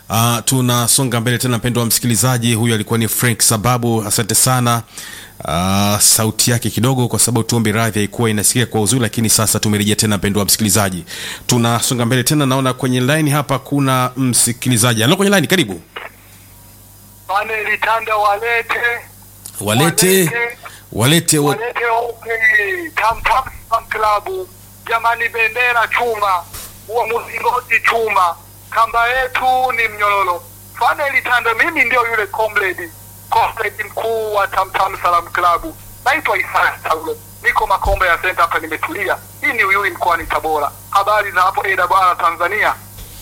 Uh, tunasonga mbele tena, mpendo wa msikilizaji. Huyu alikuwa ni Frank Sababu, asante sana. Uh, sauti yake kidogo, kwa sababu tuombe radhi, haikuwa inasikika kwa uzuri, lakini sasa tumerejea tena, mpendo wa msikilizaji. Tunasonga mbele tena, naona kwenye line hapa kuna msikilizaji alo kwenye line, karibu. Pane litanda walete Walete walete wa... walete ope tam tam tam klabu jamani, bendera chuma, huo mlingoti chuma, kamba yetu ni mnyororo. Fane litanda, mimi ndio yule comrade comrade mkuu wa tam tam salam klabu, naitwa Isaya Saulo, niko Makombe ya Center hapa, nimetulia. Hii ni Uyui mkoani Tabora. Habari za hapo AWR Tanzania?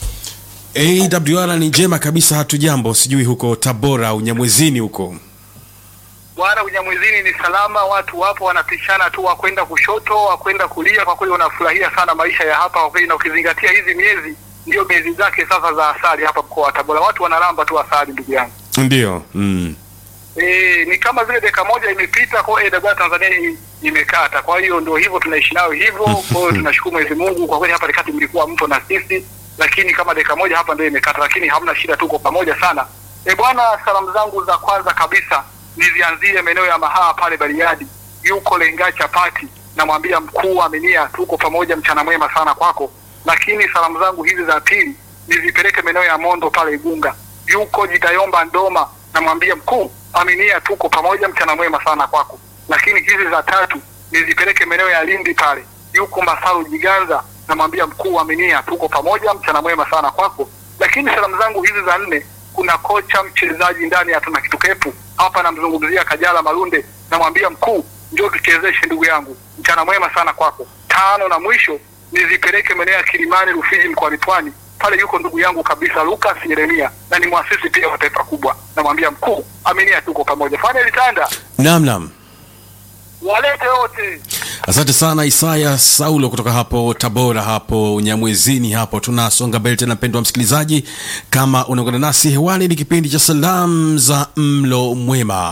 AWR ni njema kabisa, hatujambo. Sijui huko Tabora au Nyamwezini huko Bwana Unyamwezini ni salama, watu wapo wanapishana tu, wakwenda kushoto, wakwenda kulia. Kwa kweli wanafurahia sana maisha ya hapa kwa kweli, na ukizingatia hizi miezi ndio miezi zake sasa za asali hapa mkoa wa Tabora, watu wanaramba tu asali, ndugu yangu. ndio mm. E, ni kama vile dakika moja imepita kwa AWR Tanzania i- imekata. Kwa hiyo ndio hivyo tunaishi nayo hivyo. Kwa hiyo tunashukuru Mwenyezi Mungu kwa kweli, hapa katikati mlikuwa mpo na sisi, lakini kama dakika moja hapa ndio imekata, lakini hamna shida, tuko pamoja sana. E bwana, salamu zangu za kwanza kabisa nizianzie maeneo ya Mahaa pale Bariadi, yuko Lenga Chapati, namwambia mkuu Aminia, tuko pamoja, mchana mwema sana kwako. Lakini salamu zangu hizi za pili nizipeleke maeneo ya Mondo pale Igunga, yuko Jitayomba Ndoma, namwambia mkuu Aminia, tuko pamoja, mchana mwema sana kwako. Lakini hizi za tatu nizipeleke maeneo ya Lindi pale, yuko Masaru Jiganza, namwambia mkuu Aminia, tuko pamoja, mchana mwema sana kwako. Lakini salamu zangu hizi za nne kuna kocha mchezaji ndani ya tuna kitu kepu hapa, namzungumzia Kajala Malunde, namwambia mkuu, njoo tuchezeshe ndugu yangu, mchana mwema sana kwako. Tano na mwisho nizipeleke maeneo ya Kilimani Rufiji mkoani Pwani, pale yuko ndugu yangu kabisa Lucas Yeremia na ni mwasisi pia wa taifa kubwa, namwambia mkuu, aminia, tuko pamoja. Fanya litanda Naam, naam. walete wote. Asante sana Isaya Saulo kutoka hapo Tabora, hapo Nyamwezini. Hapo tunasonga mbele tena, mpendwa msikilizaji, kama unaungana nasi hewani, ni kipindi cha salamu za mlo mwema,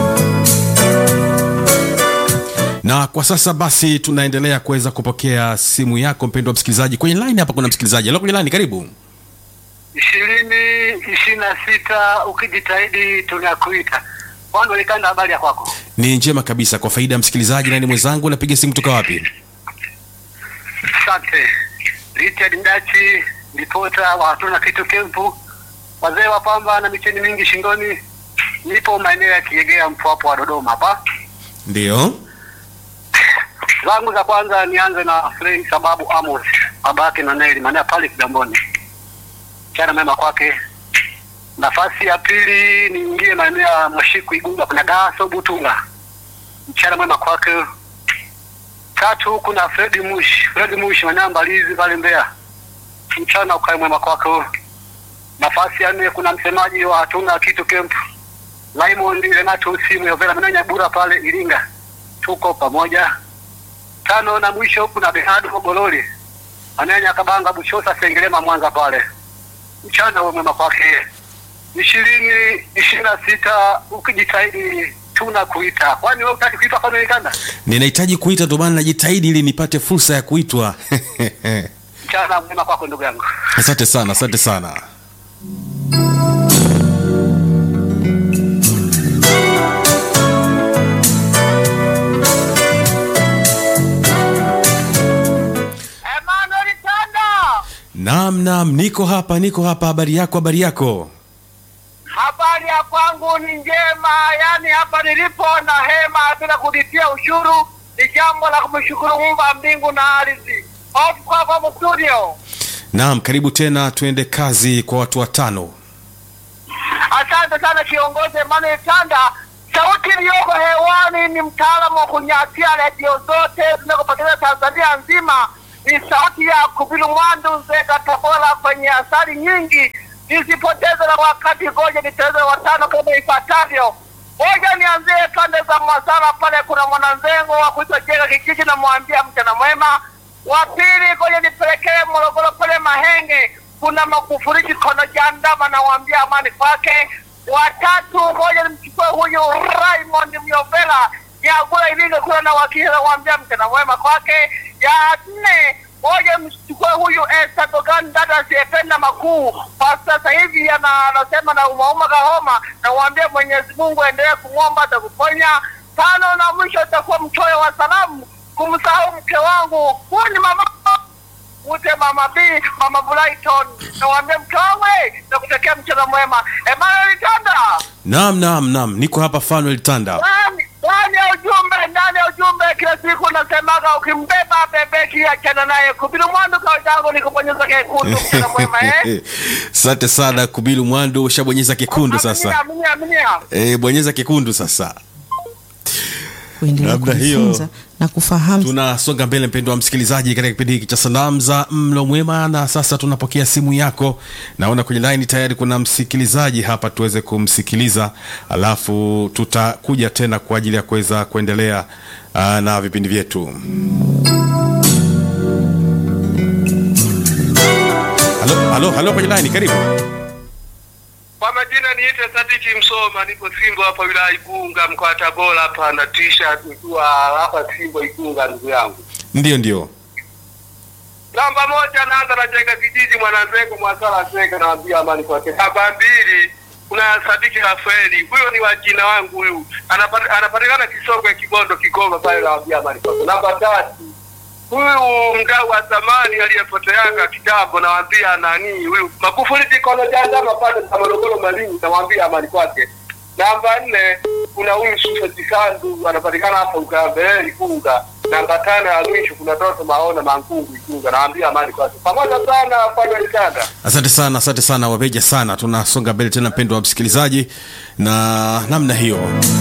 na kwa sasa basi tunaendelea kuweza kupokea simu yako mpendwa msikilizaji. Kwenye line hapa kuna msikilizaji alo kwenye line, karibu. ishirini ishirini na sita ukijitahidi tunakuita. Bwana Likanda, habari ya kwako? Ni njema kabisa. Kwa faida ya msikilizaji, nani mwenzangu, napiga simu kutoka wapi? Asante Richard Mdachi, ripota wa hatuna kitu kempu, wazee wa pamba na micheni mingi shingoni. Nipo maeneo ya Kiegea, Mpwapo wa Dodoma hapa. Ndio, zangu za kwanza nianze na Frank sababu Amos babake na Neli maana pale Kigamboni, mchana mema kwake. Nafasi ya pili niingie maeneo ya Mashiku Igunga, kuna Daso Butunga, mchana mwema kwake. Tatu kuna Fredi Mush, Fredi Mush maeneo ya Mbalizi pale Mbeya, mchana ukae mwema kwake. Nafasi ya nne kuna msemaji wa hatuna kitu camp Raymond Renato simu ya Vera Menanya Bura pale Iringa, tuko pamoja tano na mwisho kuna Bernardo Gololi ananya Kabanga Bushosa Sengerema Mwanza pale, mchana uwe mwema kwake. ishirini ishirini na sita ukijitahidi tuna kuita, kwani wewe utaki kuitwa kwa Amerikana? ninahitaji kuita, ndio maana najitahidi ili nipate fursa ya kuitwa. Mchana mwema kwako ndugu yangu. Asante sana, asante sana. Emmanuel Tanda, Naam, naam, niko hapa, niko hapa. Habari yako, habari yako? habari ya kwangu ni njema, yaani hapa nilipo na hema bila kulipia ushuru, ni jambo la kumshukuru Muumba mbingu na ardhi. Ofu kwako studio. Naam, karibu tena, tuende kazi kwa watu watano. Asante sana kiongozi Emmanuel Tanda. Sauti iliyoko hewani ni mtaalamu wa kunyatia redio zote zinazopatikana Tanzania nzima. Ni sauti ya Kubilu Mwandu Nzega Tabora kwenye asali nyingi. Nisipoteze na wakati, ngoja niteze watano kama ifuatavyo. Ngoja nianzie pande za Masala, pale kuna mwananzengo wa kuitwa Jega kijiji, namwambia mchana mwema. Wa pili, ngoja nipelekee Morogoro pale Mahenge, kuna Makufuriki kono jandama, namwambia amani kwake. Watatu, ngoja nimchukue huyu Raymond Myovela Nyagula Ilinga kula na wakili, namwambia mchana mwema kwake. Ya nne, moja mchukue huyu Esther Dogan, dada asiyependa makuu, kwa sasa hivi ana- anasema na umauma kahoma, na uambie Mwenyezi Mungu endelee kumwomba atakuponya. Tano na mwisho itakuwa mchoyo wa salamu, kumsahau mke wangu, huyu ni mama ute mama B, mama Brighton, na uambie mke wangu hey, na kutakia mchana mwema. Emmanuel Tanda Naam, naam, naam, niko hapa Fanuel Tanda. ndani ndani ya ujumbe ndani ya ujumbe kila siku nasemaga ukimbeba bebeki achana naye kubiru mwandu kawajangu ni kubonyeza kekundu mchana mwema eh Asante sana Kubilu Mwandu, ushabonyeza kekundu sasa. Aminia, aminia, aminia. E, bonyeza kekundu sasa. kuendelea Labda hiyo- kujifunza na kufahamu Tunasonga mbele mpendo wa msikilizaji, katika kipindi hiki cha salamu za mlo mwema, na sasa tunapokea simu yako. Naona kwenye line tayari kuna msikilizaji hapa, tuweze kumsikiliza, alafu tutakuja tena kwa ajili ya kuweza kuendelea uh, na vipindi vyetu. Halo, halo, halo kwenye line, karibu. Kwa majina niite Sadiki Msoma, nipo Simbo hapa wilaya Igunga mkoa wa Tabora hapa na t-shirt nikiwa hapa Simbo Igunga, ndugu yangu. Ndio, ndio. Namba moja naanza na Jenga kijiji Mwananzengo Mwasala Zenga, naambia amani kwake. Namba mbili kuna Sadiki Rafaeli, huyo ni wajina wangu huyu, Anapa- anapatikana Kisongwe Kibondo Kigoma pale, naambia amani kwake. Namba tatu huyu mdau wa zamani aliyepoteanga kitambo, nawaambia nani huyu Magufuli jikono jandama pale za Morogoro Malinyi, nawaambia amani kwake. Namba nne kuna huyu Susa Jisandu anapatikana hapa Ukambele Igunga. Namba tano ya mwisho kuna Toto Maona Mangungu Igunga, nawaambia amani kwake. Pamoja sana pale Ikanda. Asante sana, asante sana wabeja sana. Tunasonga mbele tena, mpendo wa msikilizaji, na namna hiyo.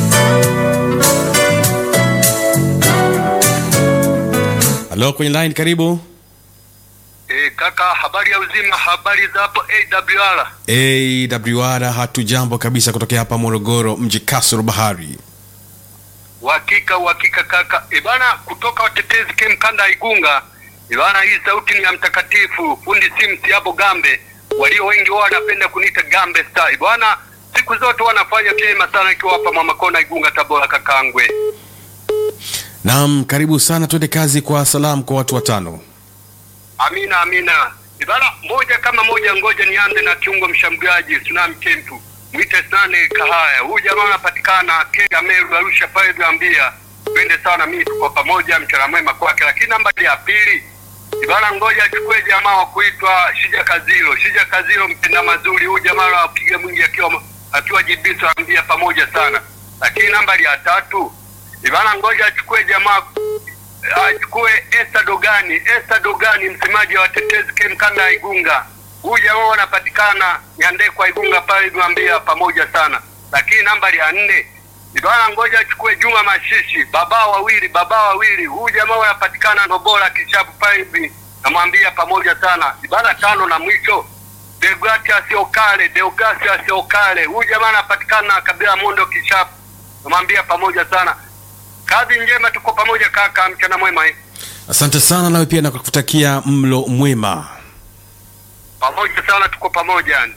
Halo kwenye line, karibu. E, kaka, habari ya uzima, habari za hapo AWR. AWR, hatujambo kabisa, kutokea hapa Morogoro, mji kasoro bahari. Uhakika uhakika kaka. E bana, kutoka watetezi kem kanda ya Igunga. E bana, hii sauti ni ya mtakatifu fundi simu Siabo Gambe, walio wengi wao wanapenda kuniita Gambe Star. E bana, siku zote wanafanya vyema sana ikiwa hapa Mama Kona Igunga Tabora kakangwe. Naam, karibu sana, twende kazi kwa salamu kwa watu watano. Amina amina. E bana, moja kama moja, ngoja nianze na kiungo mshambuliaji Tsunami Kempu. Mwite Sane Kahaya. Huyu jamaa anapatikana Kenya Meru Arusha pale Gambia. Twende sana mimi tuko pamoja mchana mwema kwake. Lakini namba ya pili Ibana ngoja achukue jamaa wa kuitwa Shija Kazilo. Shija Kazilo mpenda mazuri. Huyu jamaa anapiga mwingi akiwa akiwa jibiso ambia pamoja sana. Lakini nambari ya tatu Ibana ngoja achukue jamaa achukue Esther Dogani. Esther Dogani msemaji wa watetezi Kemkanda ya Igunga. Huyu jamaa wanapatikana Nyandekwa Igunga pale Gwambia pamoja sana. Lakini nambari ya nne Ibana ngoja achukue Juma Mashishi, baba wawili, baba wawili. Huyu jamaa wanapatikana Ndobola Kishapu pale hivi. Namwambia pamoja sana. Ibana tano na mwisho Deogratias Okale, Deogratias Okale. Huyu jamaa anapatikana kabila Mondo Kishapu. Namwambia pamoja sana. Kazi njema, tuko pamoja kaka, mchana mwema eh. Asante sana, nawe pia nakutakia mlo mwema. Pamoja sana, tuko pamoja yani.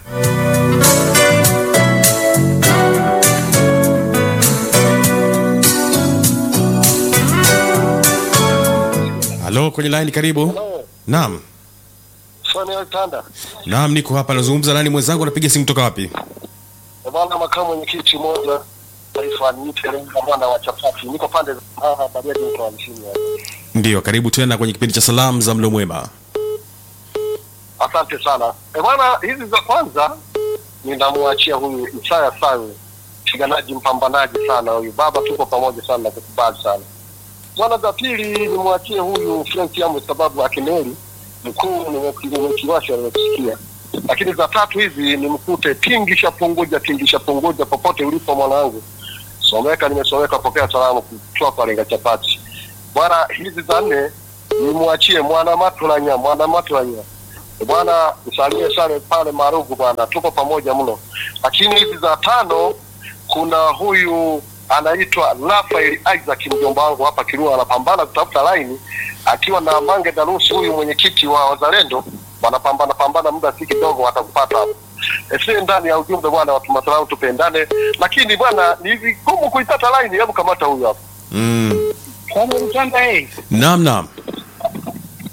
Halo kwenye line, karibu. Naam, Samuel Tanda. naam, niko hapa, nazungumza nani mwenzangu, anapiga simu kutoka wapi? E bwana, makamu mwenyekiti mmoja taifa niite Lenga mwana wa chapati, niko pande za Mara Bariadi mko wa mshini. Ndiyo, karibu tena kwenye kipindi cha salamu za mlo mwema. Asante sana. E bwana, hizi za kwanza ninamwachia huyu Isaya Sawe, mpiganaji mpambanaji sana huyu baba, tuko pamoja sana na kukubali sana. Bwana, za pili nimwachie huyu Frank Yamu, sababu akimeli mkuu nimeki- nimekiwasha nimekusikia. Lakini za tatu hizi nimkute tingisha punguja, tingisha punguja, popote ulipo mwanangu, someka, nimesomeka, pokea salamu kutoka kwa Lenga Chapati. Bwana, hizi za nne nimwachie mwana matulanya, mwana matulanya bwana usalie sale pale Marugu bwana, tuko pamoja mno. Lakini hizi za tano, kuna huyu anaitwa Rafael Isaac, mjomba wangu hapa Kirua, anapambana kutafuta laini akiwa na Mange Darusi, huyu mwenyekiti wa Wazalendo, wanapambana pambana, muda si kidogo watakupata hapo. Esi ndani ya ujumbe bwana, watu masalau tupendane, lakini bwana ni vigumu kuipata laini. Hebu kamata huyu hapa Mm. Samuel Tanda, eh. Naam, naam.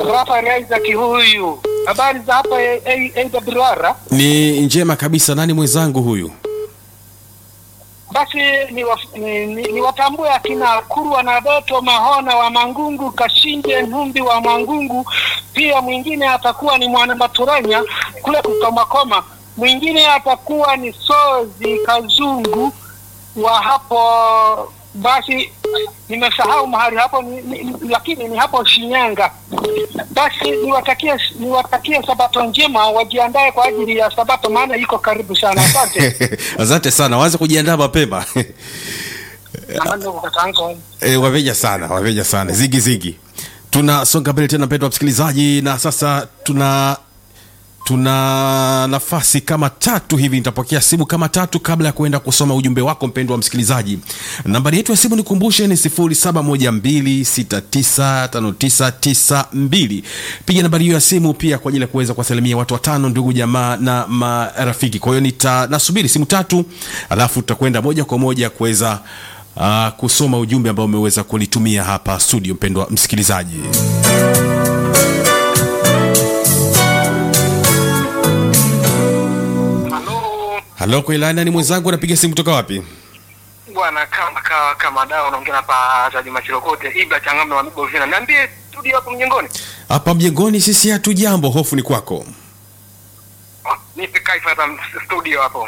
Rafael Isaac huyu. Habari za hapa AWR? Ni njema kabisa. Nani mwenzangu huyu? Basi ni, wa, ni, ni, ni watambue akina Kurwa na Doto Mahona wa Mangungu, Kashinde Ntumbi wa Mangungu. Pia mwingine atakuwa ni Mwana Maturanya kule Kukomakoma. Mwingine atakuwa ni Sozi Kazungu wa hapo basi nimesahau mahali hapo ni, ni, lakini ni hapo Shinyanga. Basi niwatakie niwatakie sabato njema, wajiandae kwa ajili ya sabato, maana iko karibu sana. Asante. Asante sana, waanze kujiandaa mapema. Amani ndugu kakaangu. E, waveja sana, waveja sana, zigi zigi. Tunasonga mbele tena, mpendwa msikilizaji, na sasa tuna tuna nafasi kama tatu hivi, nitapokea simu kama tatu kabla ya kuenda kusoma ujumbe wako mpendwa msikilizaji. Nambari yetu ya simu nikumbushe ni 0712695992. Piga nambari hiyo ya simu pia kwa ajili ya kuweza kuwasalimia watu watano, ndugu jamaa na marafiki. Kwa hiyo nita nasubiri simu tatu, alafu tutakwenda moja kwa moja kuweza uh, kusoma ujumbe ambao umeweza kulitumia hapa studio, mpendwa msikilizaji. Halo Halo, kwa ilani ni mwenzangu, anapiga simu kutoka wapi? bwana, kama kawa kama dawa, unaongea hapa za Juma Chirokote Ibra Changambe wa Mibo Vina. Niambie studio hapo mjengoni. Hapa mjengoni sisi hatujambo, hofu ni kwako. Ah, Nipe kaifa hapa studio hapo.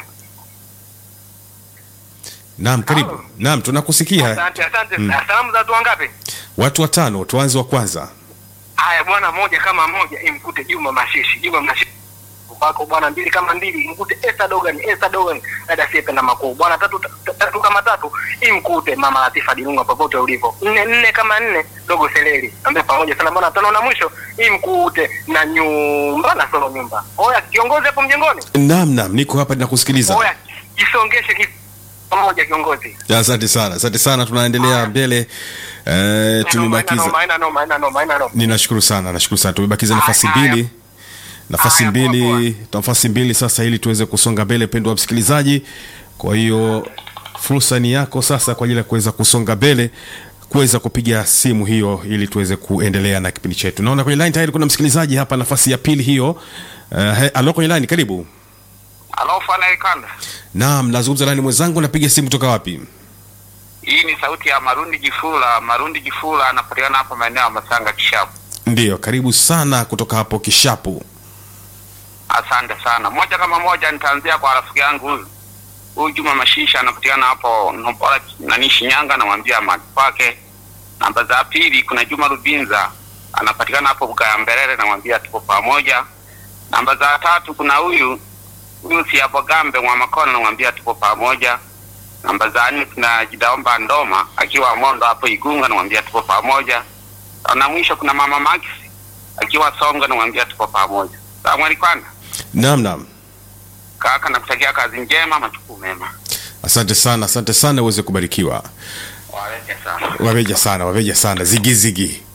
Naam, karibu. Halo. Naam, tunakusikia. Asante, asante. Salamu za watu wangapi? Watu watano, tuanze wa kwanza. Haya bwana, moja kama moja imkute Juma Mashishi, Juma Mashishi wako bwana, mbili kama mbili imkute Esther Dogan, Esther Dogan dada asiyependa makuu bwana, tatu, ta- tatu kama tatu imkute mama Latifa Dilunga popote ulipo, nne nne kama nne dogo Seleli ambaye pamoja sana bwana, tano na mwisho imkute na nyumba na solo nyumba. Oya kiongozi hapo mjengoni, Naam, naam, niko hapa ninakusikiliza. oya jisongeshe ki pamoja kiongozi. Asante sana, asante sana, tunaendelea mbele. Eh, tumebakiza Noma, haina noma, haina noma, haina noma. ninashukuru sana, nashukuru sana. Tumebakiza Haya, nafasi haya. mbili, nafasi Haya, poa, mbili, nafasi mbili sasa, ili tuweze kusonga mbele, pendwa wa msikilizaji. Kwa hiyo fursa ni yako sasa kwa ajili ya kuweza kusonga mbele kuweza kupiga simu hiyo ili tuweze kuendelea na kipindi chetu. Naona kwenye line tayari kuna msikilizaji hapa, nafasi ya pili hiyo. Uh, he, alo kwenye line, karibu. Halo Fana Ikanda. Naam, nazungumza nani mwenzangu, napiga simu kutoka wapi? Hii ni sauti ya Marundi Jifula. Marundi Jifula anapatikana hapa maeneo ya Masanga Kishapu. Ndiyo, karibu sana kutoka hapo Kishapu. Asante sana. Moja kama moja nitaanzia kwa rafiki yangu huyu. Huyu Juma Mashisha anapatikana hapo Nopora nani Shinyanga namwambia mali kwake. Namba za pili kuna Juma Rubinza anapatikana hapo Bugaya Mberere namwambia tuko pamoja. Namba za tatu kuna huyu huyu Siabogambe mwa Makona namwambia tuko pamoja. Namba za nne kuna Jidaomba Ndoma akiwa Mondo hapo Igunga namwambia tuko pamoja. Na mwisho kuna Mama Max akiwa Songa namwambia tuko pamoja. Sawa Kwanda. Naam, naam. Kaka nakutakia kazi njema, majukumu mema. Asante sana, asante sana, uweze kubarikiwa. Waleke sana. Waveja sana, waveja sana, zigi zigi.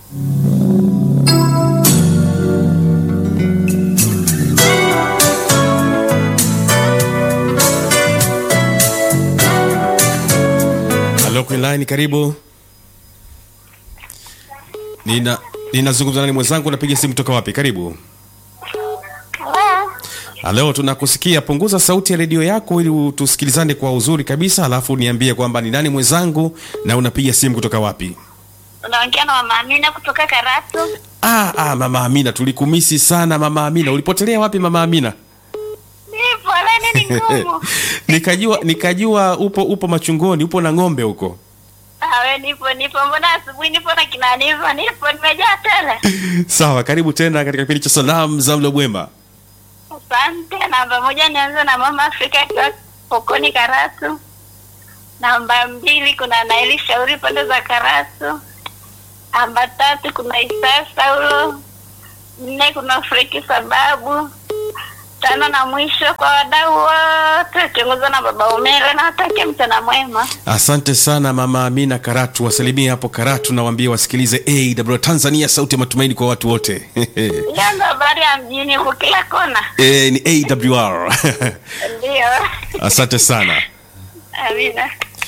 Halo kwenye line, karibu. Nina ninazungumza nani mwenzangu, napiga simu kutoka wapi? Karibu. Halo, tunakusikia. Punguza sauti ya redio yako ili tusikilizane kwa uzuri kabisa, alafu niambie kwamba ni nani mwenzangu na unapiga simu kutoka wapi? Unaongea na mama Amina kutoka Karatu. Ah, ah, mama Amina, tulikumisi sana mama Amina. Ulipotelea wapi mama Amina? Nipo leni ni ngumu. nikajua nikajua upo upo machungoni, upo na ng'ombe huko. Awe nipo nipo, mbona asubuhi nipo na kina nipo nipo nimejaa tele. Sawa, karibu tena katika kipindi cha salamu za mlo mwema. Asante. Namba moja nianze na mama Afrika akiwa Pokoni Karatu. Namba mbili kuna Naili Shauri pande za Karatu. Namba tatu kuna Isaya Saulo. Nne kuna Freki Sababu. Tano na mwisho kwa wadau wote wakiongozwa na baba Umere na watakia mchana mwema. Asante sana mama Amina Karatu, wasalimie hapo Karatu na waambie wasikilize AW Tanzania, sauti ya matumaini kwa watu wote. Hiyo ndo habari ya mjini huko kila kona. e, ni AWR. Ndio. Asante sana. Amina.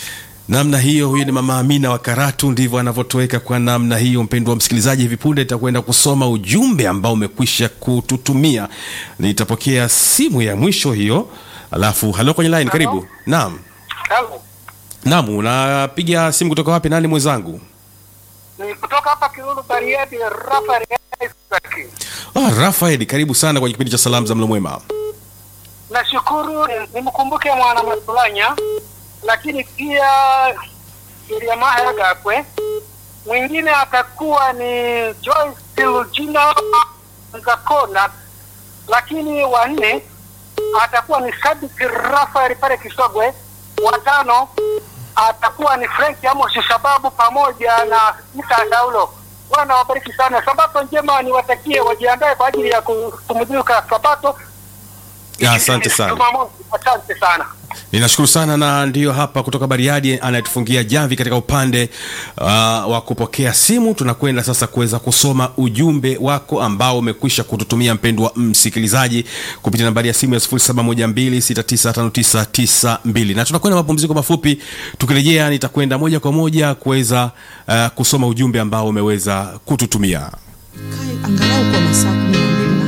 namna hiyo huyu ni mama amina wa karatu ndivyo anavyotoweka kwa namna hiyo mpendwa msikilizaji hivi punde itakwenda kusoma ujumbe ambao umekwisha kututumia nitapokea simu ya mwisho hiyo alafu halo kwenye line karibu naam Hello. naam unapiga simu kutoka wapi nani mwenzangu Ni kutoka hapa Kiruru Bariadi Rafael Isaac. ah, rafael karibu sana kwenye kipindi cha salamu za mlo mwema Nashukuru nimkumbuke mwana Matulanya, lakini pia Iliamaha Gakwe. Mwingine atakuwa ni Joyce Lugina Ngakona, lakini wa nne atakuwa ni Sadik Rafael pale Kisogwe. Watano atakuwa ni Frank Amos Shababu pamoja na Isa Saulo. Bwana wabariki sana. Sabato njema niwatakie, wajiandae kwa ajili ya kupumzika Sabato Ya, asante sana Jumamosi. Asante sana. ninashukuru sana na ndiyo hapa kutoka bariadi anayetufungia jamvi katika upande uh, wa kupokea simu tunakwenda sasa kuweza kusoma ujumbe wako ambao umekwisha kututumia mpendwa msikilizaji kupitia nambari ya simu ya 712695992 na tunakwenda mapumziko mafupi tukirejea nitakwenda moja kwa moja kuweza uh, kusoma ujumbe ambao umeweza kututumia kae angalau kwa masaa kumi na